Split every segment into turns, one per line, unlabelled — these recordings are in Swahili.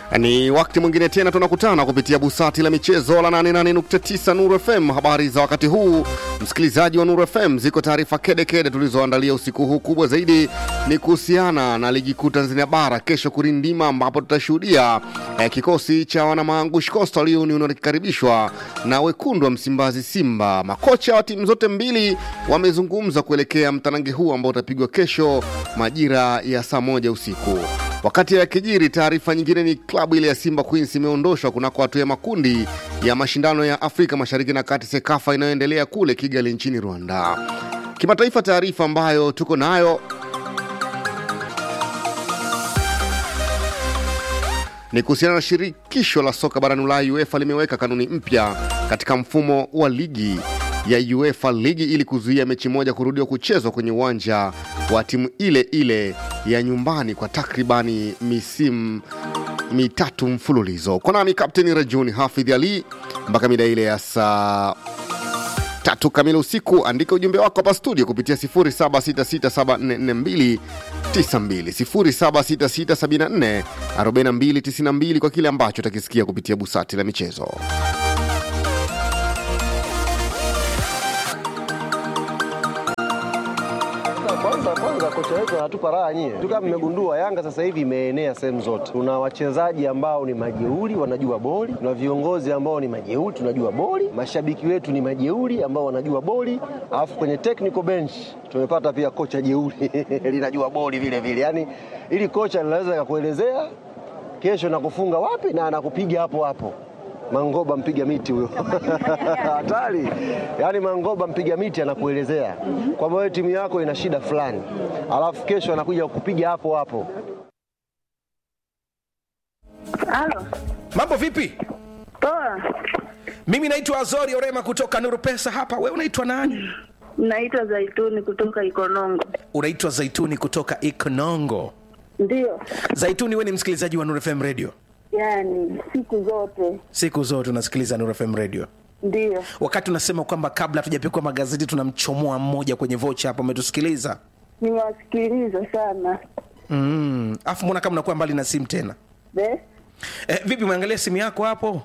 Ni wakati mwingine tena tunakutana kupitia busati la michezo la 88.9 Nuru FM. Habari za wakati huu, msikilizaji wa Nuru FM, ziko taarifa kedekede tulizoandalia usiku huu. Kubwa zaidi ni kuhusiana na ligi kuu Tanzania bara kesho kurindima, ambapo tutashuhudia eh, kikosi cha wanamaangush Coastal Union wakikaribishwa na wekundu wa Msimbazi Simba. Makocha wa timu zote mbili wamezungumza kuelekea mtanange huu ambao utapigwa kesho majira ya saa moja usiku. Wakati ya kijiri, taarifa nyingine ni klabu ile ya Simba Queens imeondoshwa kunako hatua ya makundi ya mashindano ya Afrika Mashariki na Kati SEKAFA inayoendelea kule Kigali nchini Rwanda. Kimataifa, taarifa ambayo tuko nayo ni kuhusiana na shirikisho la soka barani Ulaya UEFA limeweka kanuni mpya katika mfumo wa ligi ya UEFA ligi ili kuzuia mechi moja kurudiwa kuchezwa kwenye uwanja wa timu ile ile ya nyumbani kwa takribani misimu mitatu mfululizo. Kwa nami Kapteni Rajuni Hafidh Ali mpaka mida ile ya saa tatu kamili usiku. Andika ujumbe wako hapa studio kupitia 0766744292 0766744292 kwa kile ambacho utakisikia kupitia busati la michezo.
Kwanza kwanza kocha wetu anatupa raha nyie. Tu kama mmegundua Yanga sasa hivi imeenea sehemu zote. Tuna wachezaji ambao ni majeuri wanajua boli, tuna viongozi ambao ni majeuri tunajua boli, mashabiki wetu ni majeuri ambao wanajua boli, alafu kwenye technical bench tumepata pia kocha jeuri linajua boli vile vile. Yaani ili kocha linaweza kukuelezea kesho nakufunga wapi na anakupiga hapo hapo. Mangoba mpiga miti huyo hatari. Yaani Mangoba mpiga miti anakuelezea kwamba wewe timu yako ina shida fulani, alafu kesho anakuja kukupiga hapo hapo.
Halo,
Mambo vipi?
poa.
Mimi naitwa Azori Orema kutoka Nuru Pesa hapa. Wewe unaitwa nani?
Naitwa Zaituni kutoka Ikonongo.
Unaitwa Zaituni kutoka Ikonongo.
Ndiyo,
Zaituni, wewe ni msikilizaji wa Nuru FM Radio?
yaani siku zote
Siku zote unasikiliza Nuru FM Radio.
ndiyo.
Wakati unasema kwamba kabla hatujapikwa magazeti tunamchomoa mmoja kwenye vocha hapa, umetusikiliza
Nimewasikiliza sana
mm. Afu mbona kama unakuwa mbali na simu tena
Be?
eh, vipi umeangalia simu yako hapo?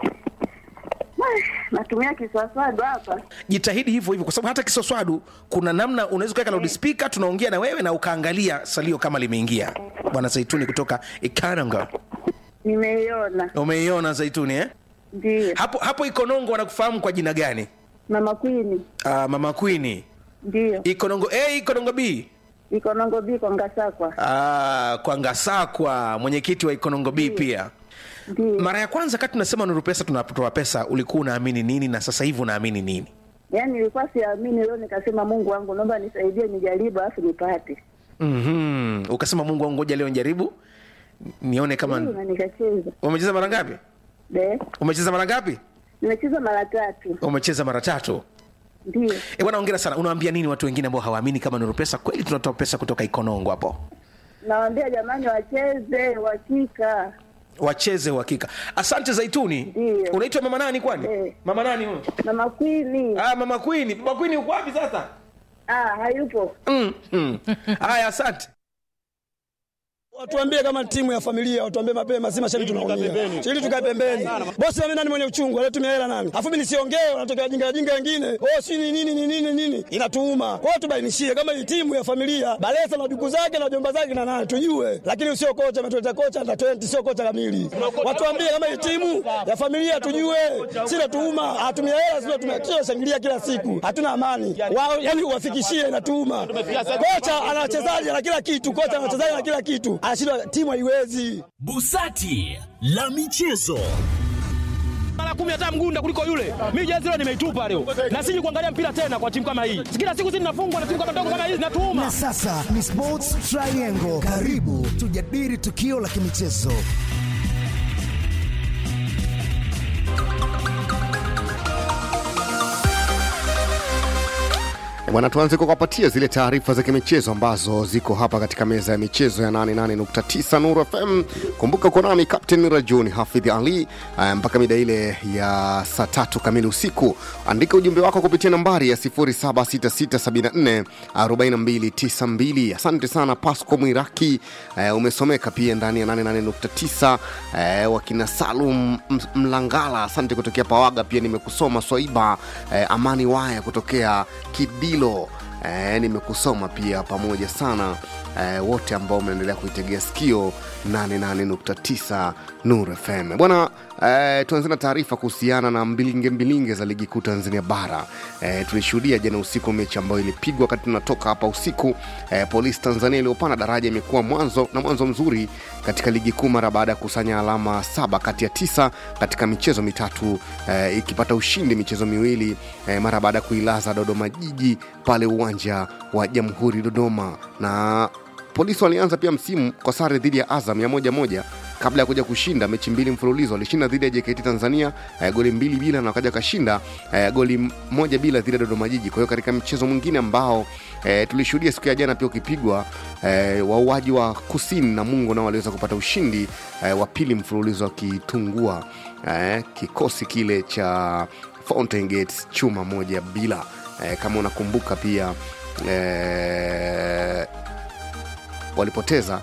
Ah, natumia kiswaswadu hapa.
Jitahidi hivyo hivyo, kwa sababu hata kisoswadu kuna namna unaweza kuweka loudspeaker, tunaongea na wewe na ukaangalia salio kama limeingia. Bwana Zaituni kutoka Ikananga,
Nimeiona,
umeiona Zaituni eh?
ndiyo.
hapo hapo Ikonongo wanakufahamu kwa jina gani?
Mama Kwini,
Uh, mama Queen.
ndiyo.
Ikonongo A, Ikonongo B.
Ikonongo biko Ngasakwa,
Uh, kwa Ngasakwa, mwenyekiti wa Ikonongo B pia.
ndiyo.
Mara ya kwanza kati tunasema Nuru Pesa tunatoa pesa, ulikuwa unaamini nini na sasa hivi unaamini nini?
Yaani nilikuwa siamini, leo nikasema Mungu wangu, naomba nisaidie, nijaribu alafu nipate.
Mhm. Ukasema Mungu wangu, ngoja leo njaribu nione kama
Ndiyo, na nikacheza.
umecheza mara ngapi?
Be?
Umecheza mara ngapi?
Nimecheza mara tatu,
Umecheza mara tatu.
ndiyo.
Eh, bwana hongera sana. Unawaambia nini watu wengine ambao hawaamini kama Nuru Pesa kweli tunatoa pesa kutoka Ikonongo hapo?
Nawaambia jamani, wacheze uhakika.
Wacheze uhakika. Asante Zaituni.
Ndiyo.
Unaitwa mama nani kwani?
Eh.
Mama nani huyo?
Mama Kwini,
Ah, mama Queen. Mama Queen uko wapi sasa?
ah, hayupo.
Mm. mm. Haya, asante.
Watuambie kama timu ya familia, watuambie mapema, si mashabiki tunaumia. Ili tukae pembeni. Bosi mimi nani mwenye uchungu, alitumia hela nani? Afu mimi nisiongee, wanatokea jinga jinga wengine. Oh, si ni nini ni nini nini? Inatuuma. Kwa hiyo tubainishie kama hii timu ya familia, Balesa na duku zake na jomba zake na nani tujue. Lakini sio kocha ametuleta kocha na 20 sio kocha kamili. Watuambie kama hii timu ya familia tujue. Si natuuma, hatumia hela sio tumekisha shangilia kila siku. Hatuna amani. Wao yani uwafikishie inatuuma. Kocha ana wachezaji na kila kitu, kocha ana wachezaji na kila kitu. Anashindwa timu haiwezi.
Busati la michezo.
mara kumi hata mgunda kuliko yule. Mimi jezi leo nimeitupa leo, na siji kuangalia mpira tena kwa timu kama hii. Kila siku sisi tunafungwa na timu kama ndogo kama hizi, natuuma
Na sasa ni Sports Triangle. Karibu tujadili tukio la kimichezo.
E Bwana, tuanze kwa kuwapatia zile taarifa za kimichezo ambazo ziko hapa katika meza ya michezo ya 88.9 Nuru FM. Kumbuka uko nami Captain Rajuni Hafidh Ali eh, mpaka mida ile ya saa tatu kamili usiku. Andika ujumbe wako kupitia nambari ya 0766744292. Asante sana Pasco Mwiraki, eh, umesomeka pia ndani ya 88.9. Eh, wakina Salum M- Mlangala, asante kutokea Pawaga, pia nimekusoma Swaiba eh, Amani Waya kutokea Kidilo eh, nimekusoma pia pamoja sana eh, wote ambao mnaendelea kuitegea sikio 88.9 Nur FM bwana. Eh, tuanze na taarifa kuhusiana na mbilinge mbilinge za ligi kuu Tanzania bara. Eh, tulishuhudia jana usiku mechi ambayo ilipigwa wakati tunatoka hapa usiku. Eh, Polisi Tanzania iliyopanda daraja imekuwa mwanzo na mwanzo mzuri katika ligi kuu mara baada ya kukusanya alama saba kati ya tisa katika michezo mitatu eh, ikipata ushindi michezo miwili eh, mara baada ya kuilaza Dodoma Jiji pale uwanja wa Jamhuri Dodoma na polisi walianza pia msimu kwa sare dhidi ya azam ya moja moja kabla ya kuja kushinda mechi mbili mfululizo walishinda dhidi ya jkt tanzania eh, goli mbili bila na wakaja kashinda eh, goli moja bila dhidi ya dodoma jiji kwa hiyo katika mchezo mwingine ambao eh, tulishuhudia siku ya jana pia ukipigwa eh, wauaji wa kusini na mungo nao waliweza kupata ushindi eh, wa pili mfululizo wakitungua eh, kikosi kile cha fountain gates chuma moja bila eh, kama unakumbuka pia eh, walipoteza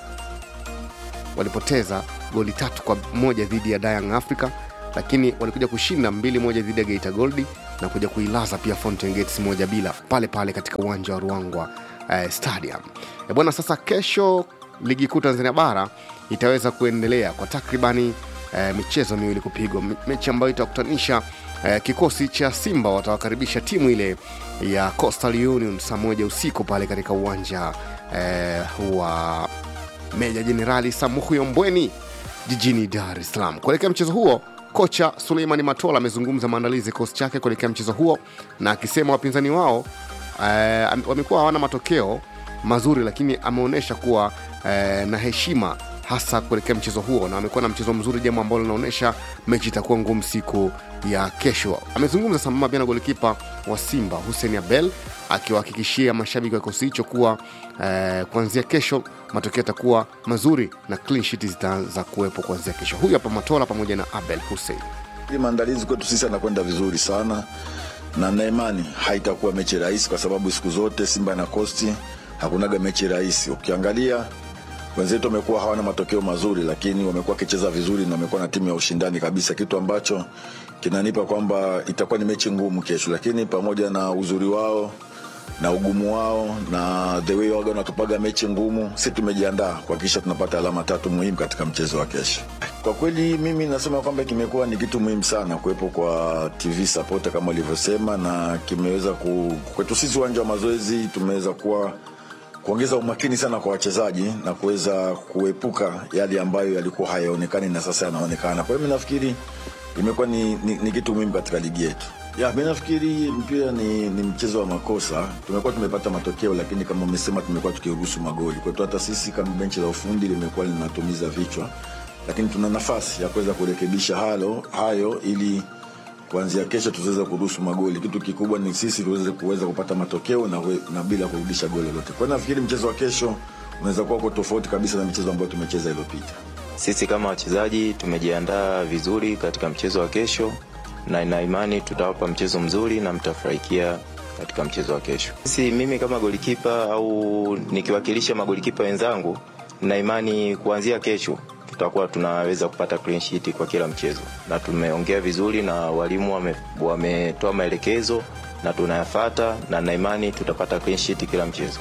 walipoteza goli tatu kwa moja dhidi ya Young Africa, lakini walikuja kushinda mbili moja dhidi ya Geita Gold na kuja kuilaza pia Fountain Gates moja bila pale pale katika uwanja wa Ruangwa eh, Stadium. E bwana, sasa kesho ligi kuu Tanzania bara itaweza kuendelea kwa takribani eh, michezo miwili kupigwa, Me- mechi ambayo itakutanisha eh, kikosi cha Simba watawakaribisha timu ile ya Coastal Union saa moja usiku pale katika uwanja eh, wa Meja Jenerali Samuhyo Mbweni jijini Dar es Salaam. Kuelekea mchezo huo, kocha Suleimani Matola amezungumza maandalizi ya kikosi chake kuelekea mchezo huo, na akisema wapinzani wao eh, am- wamekuwa hawana matokeo mazuri, lakini ameonyesha kuwa eh, na heshima hasa kuelekea mchezo huo, na wamekuwa na mchezo mzuri, jambo ambalo linaonyesha mechi itakuwa ngumu siku ya kesho. Amezungumza sambamba pia na golikipa wa Simba Hussein Abel akiwahakikishia mashabiki wa kikosi hicho kuwa eh, kuanzia kesho matokeo yatakuwa mazuri na clean sheet zitaanza kuwepo kuanzia kesho. Huyu hapa Matola pamoja na Abel Hussein.
Hii maandalizi kwetu sisi anakwenda vizuri sana na na imani haitakuwa mechi rahisi, kwa sababu siku zote Simba na Kosti hakunaga mechi rahisi. Ukiangalia wenzetu wamekuwa hawana matokeo mazuri, lakini wamekuwa wakicheza vizuri na wamekuwa na timu ya ushindani kabisa, kitu ambacho kinanipa kwamba itakuwa ni mechi ngumu kesho, lakini pamoja na uzuri wao na ugumu wao na the way waga wanatupaga mechi ngumu, si tumejiandaa kuhakikisha tunapata alama tatu muhimu katika mchezo wa kesho. Kwa kweli mimi nasema kwamba kimekuwa ni kitu muhimu sana kuwepo kwa TV support kama ulivyosema, na kimeweza ku, kwetu sisi uwanja wa mazoezi tumeweza kuwa kuongeza umakini sana kwa wachezaji na kuweza kuepuka yale ambayo yalikuwa hayaonekani na sasa yanaonekana. Kwa hiyo mi nafikiri imekuwa ni, ni, ni kitu muhimu katika ligi yetu. Ya, mi nafikiri mpira ni, ni mchezo wa makosa. Tumekuwa tumepata matokeo, lakini kama umesema, tumekuwa tukiruhusu magoli. Kwetu hata sisi kama benchi la ufundi limekuwa linatumiza vichwa, lakini tuna nafasi ya kuweza kurekebisha halo hayo ili kuanzia kesho tuweze kuruhusu magoli. Kitu kikubwa ni sisi tuweze kuweza kupata matokeo na, we, na bila kurudisha goli lolote. Kwa hiyo nafikiri mchezo wa kesho unaweza kuwa uko tofauti kabisa na michezo ambayo tumecheza iliyopita.
Sisi kama wachezaji tumejiandaa vizuri katika mchezo wa kesho, na ina imani tutawapa mchezo mzuri na mtafurahikia katika mchezo wa kesho. Sisi, mimi kama golikipa au nikiwakilisha magolikipa wenzangu, na imani kuanzia kesho tutakuwa tunaweza kupata clean sheet kwa kila mchezo, na tumeongea vizuri na walimu wame- wametoa maelekezo na tunayafata, na na imani tutapata clean sheet kila mchezo.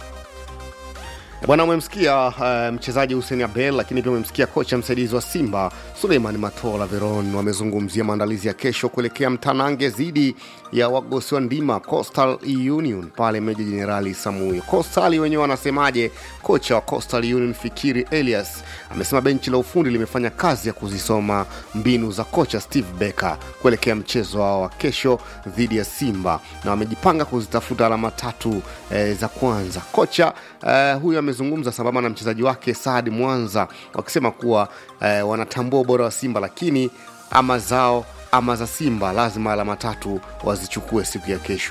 Bwana, umemsikia uh, mchezaji Hussein Abel, lakini pia umemsikia kocha msaidizi wa Simba Suleiman Matola Veron. Wamezungumzia maandalizi ya kesho kuelekea mtanange dhidi ya wagosi wa ndima Coastal Union pale Meja Jenerali Samuyo. Coastal wenyewe wanasemaje? Kocha wa Coastal Union Fikiri Elias amesema benchi la ufundi limefanya kazi ya kuzisoma mbinu za kocha Steve Becker kuelekea mchezo wao wa kesho dhidi ya Simba na wamejipanga kuzitafuta alama tatu eh, za kwanza. Kocha eh, huyu amezungumza sambamba na mchezaji wake Saad Mwanza wakisema kuwa eh, wanatambua ubora wa Simba, lakini ama zao ama za Simba lazima alama tatu wazichukue siku ya kesho.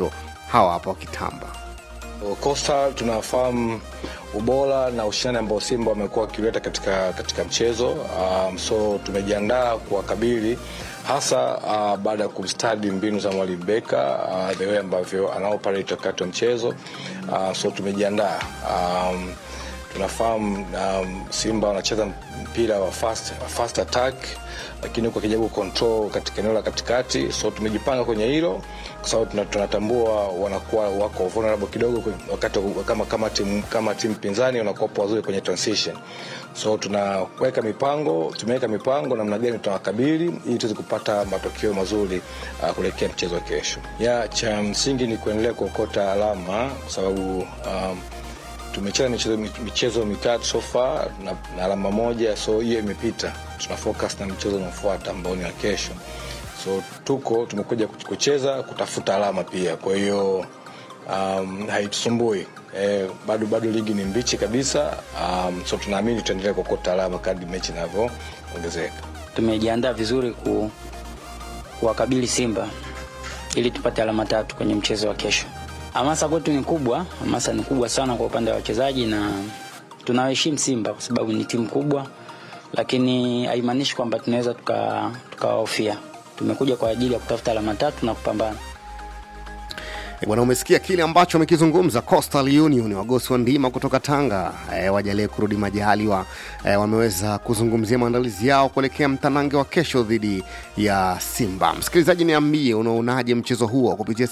hawa hapa wakitamba.
Costa tunafahamu ubora na ushindani ambao Simba wamekuwa wakiuleta katika, katika mchezo um, so tumejiandaa kuwakabili hasa uh, baada ya kumstadi mbinu za mwalimu Beka uh, the way ambavyo anaoperate wakati wa mchezo uh, so tumejiandaa um, tunafahamu um, Simba wanacheza mpira wa fast, fast attack lakini huko akijaribu control katika eneo la katikati, so tumejipanga kwenye hilo kwa sababu tuna- tunatambua wanakuwa wako vulnerable kidogo kwe- wakati wa- kama kama timu kama timu pinzani wanakuwa wazuri kwenye transition, so tunaweka mipango, tumeweka mipango namna gani tunawakabili ili tuweze kupata matokeo mazuri uh, kuelekea mchezo wa kesho. Ya cha msingi ni kuendelea kuokota alama kwa sababu um, tumecheza michezo, michezo mitatu so far na, na alama moja, so hiyo imepita. Tuna focus na mchezo unaofuata ambao ni wa kesho, so tuko tumekuja kucheza kutafuta alama pia, kwa hiyo um, haitusumbui eh, bado bado ligi ni mbichi kabisa um, so tunaamini tutaendelea kuokota alama kadri mechi inavyoongezeka.
tumejiandaa vizuri ku, kuwakabili Simba ili tupate alama tatu kwenye mchezo wa kesho. Hamasa kwetu ni kubwa, hamasa ni kubwa sana kwa upande wa wachezaji na tunawaheshimu Simba kwa sababu ni timu kubwa, lakini haimaanishi kwamba tunaweza tuka- tukawahofia. Tumekuja kwa ajili ya kutafuta alama tatu na kupambana.
E, Bwana, umesikia kile ambacho amekizungumza Coastal Union, wagosi wa ndima kutoka Tanga e, wajalie kurudi majaliwa e, wameweza kuzungumzia maandalizi yao kuelekea mtanange wa kesho dhidi ya Simba. Msikilizaji, niambie unaonaje mchezo huo kupitia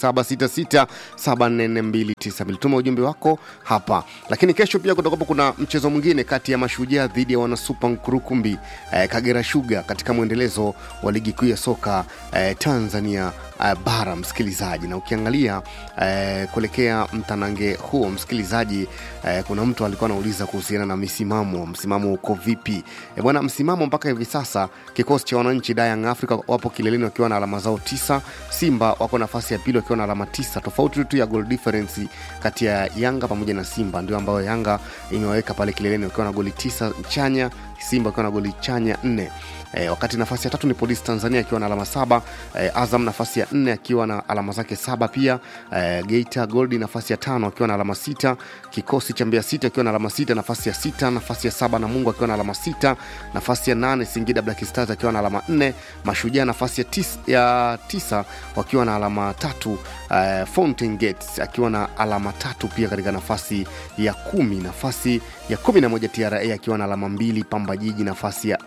0766744292 tuma ujumbe wako hapa. Lakini kesho pia kutakuwa kuna mchezo mwingine kati ya Mashujaa dhidi ya wanasupa Nkurukumbi e, Kagera Sugar katika mwendelezo wa ligi kuu ya soka e, Tanzania uh, bara msikilizaji na ukiangalia uh, kuelekea mtanange huo msikilizaji uh, kuna mtu alikuwa anauliza kuhusiana na misimamo msimamo uko vipi e, bwana msimamo mpaka hivi sasa kikosi cha wananchi Young Africa wapo kileleni wakiwa na alama zao tisa simba wako nafasi ya pili wakiwa na alama tisa tofauti tu ya goal difference kati ya yanga pamoja na simba ndio ambayo yanga imewaweka pale kileleni wakiwa na goli tisa chanya simba wakiwa na goli chanya nne E, wakati nafasi ya tatu ni polisi tanzania akiwa na alama saba e, azam nafasi ya nne akiwa na alama zake saba pia e, geita goldi nafasi ya tano akiwa na alama sita kikosi cha mbea sita akiwa na alama sita nafasi ya sita nafasi ya saba na mungu akiwa na alama sita nafasi ya nane singida black stars akiwa na alama nne mashujaa nafasi ya, tis, ya tisa wakiwa na alama tatu e, fountain gates akiwa na alama tatu pia katika nafasi ya kumi nafasi ya kumi na moja tra akiwa na alama mbili pamba jiji nafasi ya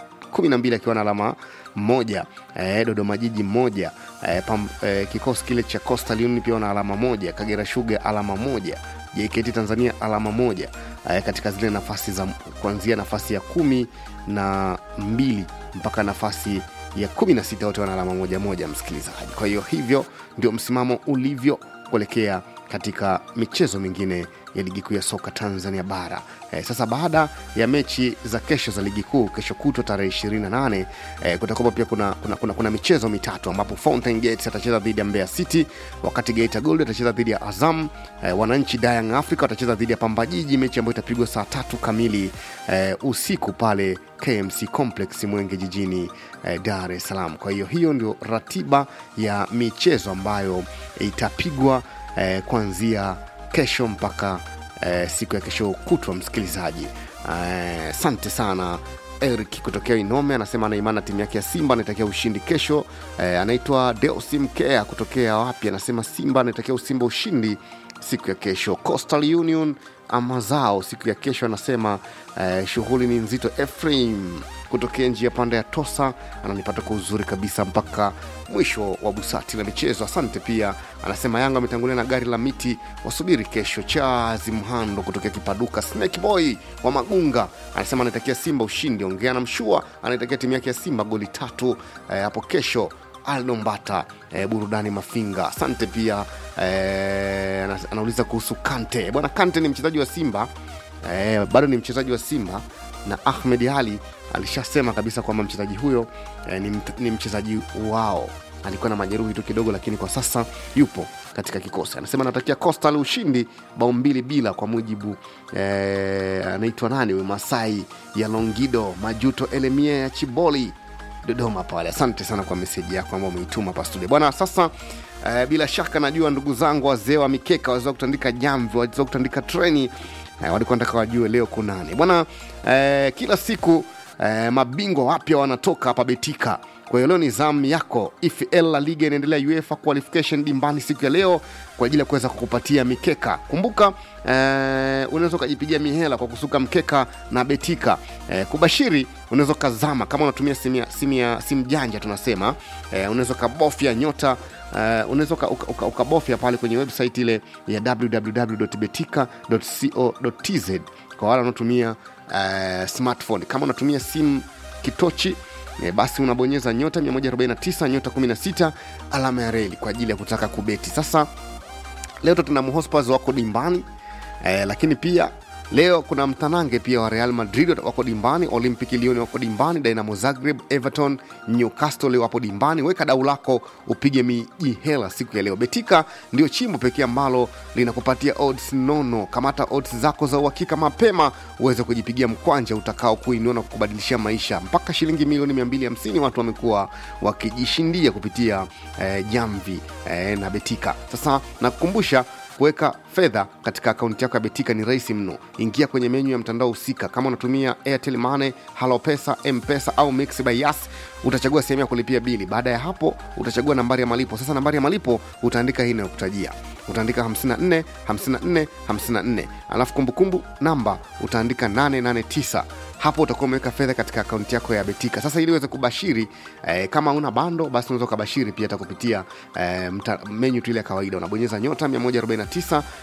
12 akiwa na alama moja eh, dodoma jiji moja eh, pam, eh, kikosi kile cha coastal union pia na alama moja kagera shuga alama moja jkt tanzania alama moja eh, katika zile nafasi za kuanzia nafasi ya kumi na mbili mpaka nafasi ya kumi na sita wote wana alama moja moja msikilizaji kwa hiyo hivyo ndio msimamo ulivyo kuelekea katika michezo mingine ya ligi kuu ya soka tanzania bara e, sasa baada ya mechi za kesho za ligi kuu kesho kutwa tarehe 28 e, kutakuwa pia kuna, kuna, kuna, kuna michezo mitatu ambapo fountain gates atacheza dhidi ya mbeya city wakati geita gold atacheza dhidi ya azam e, wananchi dayang africa watacheza dhidi ya pambajiji mechi ambayo itapigwa saa tatu kamili e, usiku pale kmc complex mwenge jijini eh, dar es salaam kwa hiyo hiyo ndio ratiba ya michezo ambayo itapigwa eh, kuanzia kesho mpaka eh, siku ya kesho kutwa msikilizaji asante eh, sana eric kutokea inome anasema anaimana timu yake ya simba anaitakia ushindi kesho eh, anaitwa deosi mkea kutokea wapi anasema simba anaitakia usimba ushindi siku ya kesho coastal union ama zao siku ya kesho anasema eh, shughuli ni nzito efraim kutokea njia panda ya tosa ananipata kwa uzuri kabisa mpaka mwisho wa busati la michezo asante pia anasema yanga ametangulia na gari la miti wasubiri kesho chazi mhando kutokea kipaduka snake boy wa magunga anasema anaitakia simba ushindi ongea na mshua anaitakia timu yake ya simba goli tatu eh, hapo kesho aldo mbata eh, burudani mafinga asante pia eh, ana- anauliza kuhusu kante bwana kante ni mchezaji wa simba eh, bado ni mchezaji wa simba na ahmed ali alishasema kabisa kwamba mchezaji huyo eh, ni, mt- ni mchezaji wao alikuwa na majeruhi tu kidogo lakini kwa sasa yupo katika kikosi anasema anatakia costal ushindi bao mbili bila kwa mujibu eh, anaitwa nani huyu masai ya longido majuto elemia ya chiboli dodoma pale asante sana kwa meseji yako ambao umeituma hapa studio bwana sasa eh, bila shaka najua ndugu zangu wazee wa mikeka wazee wa kutandika jamvi wazee wa kutandika treni eh, walikuwa nataka wajue leo kunani bwana eh, kila siku eh, mabingwa wapya wanatoka hapa betika kwa hiyo leo ni zamu yako EFL La Liga inaendelea UEFA qualification dimbani siku ya leo kwa ajili ya kuweza kukupatia mikeka kumbuka eh, unaweza ukajipigia mihela kwa kusuka mkeka na betika eh, kubashiri unaweza ukazama kama unatumia simu ya- simu ya simu janja tunasema eh, unaweza ukabofya nyota Uh, unaweza uka- uka- uka- ukabofya pale kwenye website ile ya www.betika.co.tz kwa wale wanaotumia uh, smartphone kama unatumia simu kitochi eh, basi unabonyeza nyota 149 nyota 16 alama ya reli kwa ajili ya kutaka kubeti sasa leo Tottenham Hotspur wako dimbani eh, lakini pia leo kuna mtanange pia wa Real Madrid wako dimbani, Olympic Lyon wako dimbani, Dynamo Zagreb, Everton, Newcastle leo wapo dimbani. Weka dau lako upige miji hela siku ya leo. Betika ndio chimbo pekee ambalo linakupatia odds nono. Kamata odds zako za uhakika mapema uweze kujipigia mkwanja utakao kuinua na kukubadilishia maisha. Mpaka shilingi milioni 250 watu wamekuwa wakijishindia kupitia eh, jamvi eh, na Betika. Sasa nakukumbusha kuweka fedha katika akaunti yako ya betika ni rahisi mno ingia kwenye menyu ya mtandao husika kama unatumia airtel money halopesa mpesa au mix by yas utachagua sehemu ya kulipia bili baada ya hapo utachagua nambari ya malipo sasa nambari ya malipo utaandika hii inayokutajia utaandika 54 54 54 alafu kumbukumbu namba utaandika 889 hapo utakuwa umeweka fedha katika akaunti yako ya betika sasa ili uweze kubashiri eh, kama una bando basi unaweza ukabashiri pia hata kupitia eh, mta- menyu tu ile ya kawaida unabonyeza nyota 149